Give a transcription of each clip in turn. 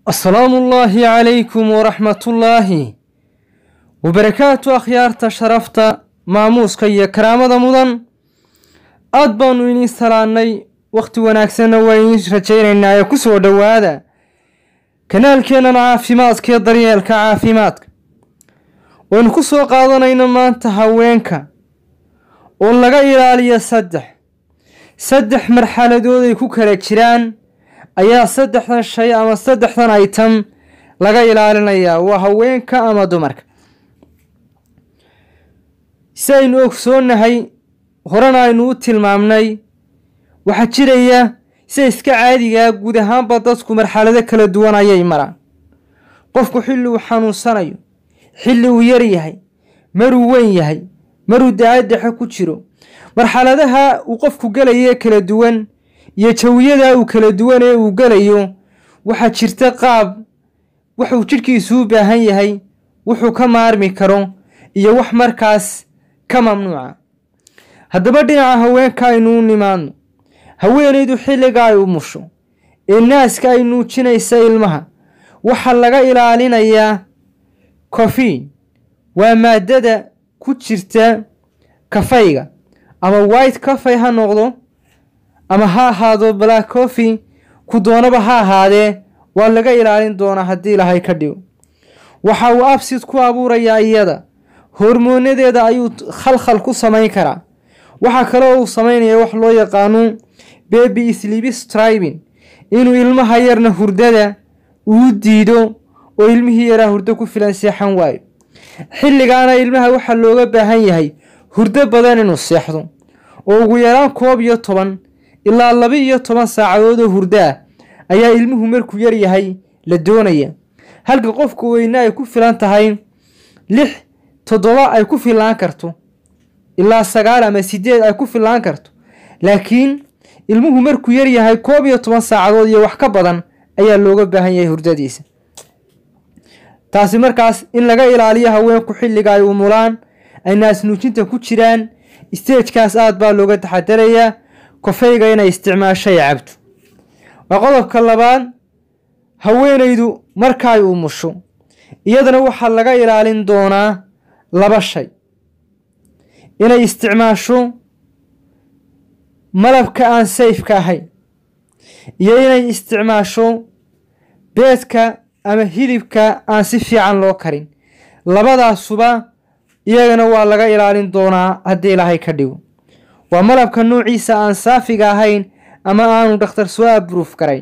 asalaamu ullaahi calaykum waraxmatullaahi wabarakaatu akhyaarta sharafta maamuuska iyo karaamada mudan aad baanu idiin salaannay wakhti wanaagsanna waa idiin rajaynaynaa ee ku soo dhowaada kanaalkeennan caafimaadka iyo daryeelka caafimaadka waynu ku soo qaadanayno maanta haweenka oo laga ilaaliyo saddex saddex marxaladood ay ku kala jiraan ayaa saddexdan shay ama saddexdan item laga ilaalinayaa waa haweenka ama dumarka si aynu ogsoonnahay horena aynu u tilmaamnay waxaa jiraya sida iska caadigaa guud ahaanba dadku marxalado kala duwan ayay maraan qofku xilli uu xanuunsanayo xilli uu yar yahay maruu weyn yahay maruu da-addexe ku jiro marxaladaha uu qofku gelayo ee kala duwan iyo jawiyada uu kala duwan ee uu gelayo waxaa jirta qaab wuxuu jidhkiisu u baahan yahay wuxuu ka maarmi karo iyo wax markaas ka mamnuuca haddaba dhinaca haweenka aynu u nimaadno haweenaydu xilliga ay umusho ee naaska ay nuujinaysa ilmaha waxaa laga ilaalinayaa cofiin waa maadada ku jirta kafayga ama white cafay ha noqdo ama ha ahaado black coffy ku doonaba ha ahaadee waa laga ilaalin doonaa haddii ilaahay ka dhigo waxa uu absid ku abuurayaa iyada hormoonadeeda ayuu khalkhal ku samayn karaa waxaa kaloo uu samaynaya wax loo yaqaano baby slibstribin inuu ilmaha yarna hurdada uu diido oo ilmihii yaraa hurdo ku filan seexan waayo xilligaana ilmaha waxaa looga baahan yahay hurdo badan inuu seexdo oo ugu yaraan koob iyo toban ilaa laba iyo toban saacadood oo hurdo ah ayaa ilmuhu markuu yar yahay la doonaya halka qofka weyne ay ku filan tahay lix toddoba ay ku filaan karto ilaa sagaal ama sideed ay ku filaan karto laakiin ilmuhu markuu yar yahay koob iyo toban saacadood iyo wax ka badan ayaa looga baahan yahay hurdadiisa taasi markaas in laga ilaaliyo haweenku xilliga ay umulaan ay naasnuujinta ku jiraan stagekaas aad baa looga taxadarayaa kofayga inay isticmaashay cabto waa qodobka labaad haweenaydu markaay umusho iyadana waxaa laga ilaalin doonaa laba shay inay isticmaasho malabka aan sayfka ahayn iyo inay isticmaasho beedka ama hilibka aan si fiican loo karin labadaasuba iyagana waa laga ilaalin doonaa haddii ilaahay ka dhigo waa malabka nuuciisa aan saafiga ahayn ama aanu dhakhtar soo abruuf garayn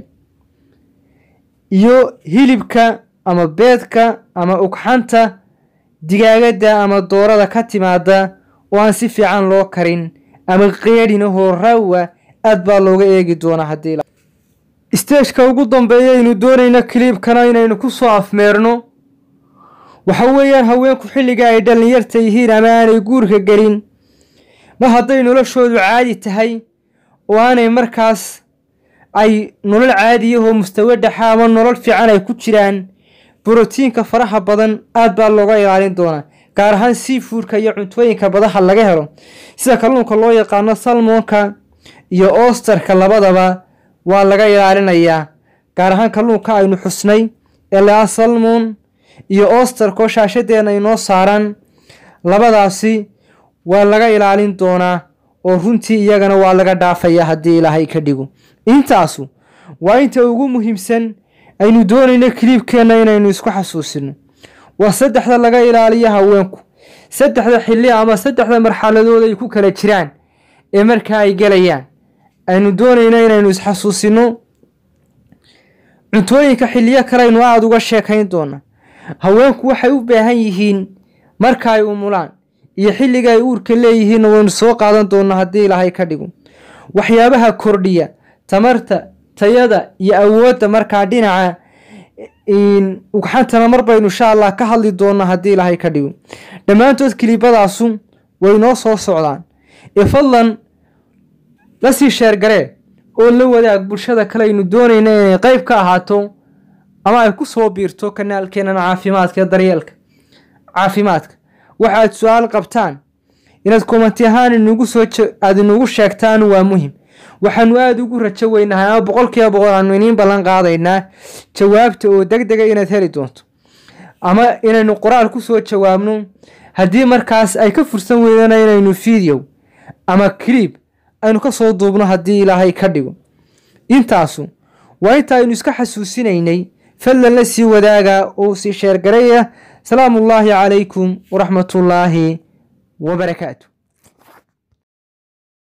iyo hilibka ama beedka ama ugxanta digaagadda ama doorada ka timaada oo aan si fiican loo karin ama qeedhinahoo raawa aad baa looga eegi doonaa haddii stageka ugu dambeeya aynu doonayno kiliibkana inaynu ku soo afmeerno waxa weeyaan haweenku xilliga ay dhallinyarta yihiin ama aanay guurka gelin mar hadday noloshoodu caadi tahay oo aanay markaas ay nolol caadiyahoo mustawe dhexa ama nolol fiican ay ku jiraan brotiinka faraha badan aad baa looga ilaalin doonaa gaar ahaan seafoodka iyo cuntooyinka badaha laga helo sida kalluunka loo yaqaano salmonka iyo osterka labadaba waa laga ilaalinayaa gaar ahaan kalluunka aynu xusnay ee laa salmon iyo osterkoo shaashadeena inoo saaran labadaasi waa laga ilaalin doonaa oo runtii iyagana waa laga dhaafayaa haddii ilaahay ka dhigo intaasu waa inta ugu muhiimsan aynu doonayno kiliibkeenna inaynu isku xasuusino waa saddexda laga ilaaliyo haweenku saddexda xilli ama saddexda marxaladood ay ku kala jiraan ee markaa ay gelayaan aynu doonayno inaynu isxasuusino cuntooyinka xilliyo kale aynu aada uga sheekayn doona haweenku waxay u baahan yihiin marka ay umulaan iyo xilliga ay uurka leeyihiinna waynu soo qaadan doonaa haddii ilaahay ka dhigo waxyaabaha kordhiya tamarta tayada iyo awoodda markaa dhinaca ugxantana mar baynu insha allah ka hadli doonaa haddii ilaahay ka dhigo dhammaantood kiliibadaasu way noo soo socdaan ee fadlan lasii sheergaree oo la wadaag bulshada kale aynu doonayna inay qeyb ka ahaato ama ay ku soo biirto kanaalkeennan caafimaadka ee daryeelka caafimaadka waxaad su-aal qabtaan inaad komanti ahaan inugu soo aada inugu sheegtaan waa muhim waxaanu aada ugu rajo weynahay ama boqolkiiba boqol aanu iniin ballan qaadaynaa jawaabta oo deg dega inaad heli doonto ama inaynu qoraal ku soo jawaabno haddii markaas ay ka fursan weydana inaynu video ama clib aynu ka soo duubno haddii ilaahay ka dhigo intaasu waa inta aynu iska xasuusinaynay fadlan la sii wadaaga oo sii sheergaraya salaamu ullaahi calaykum waraxmatullaahi wabarakaatu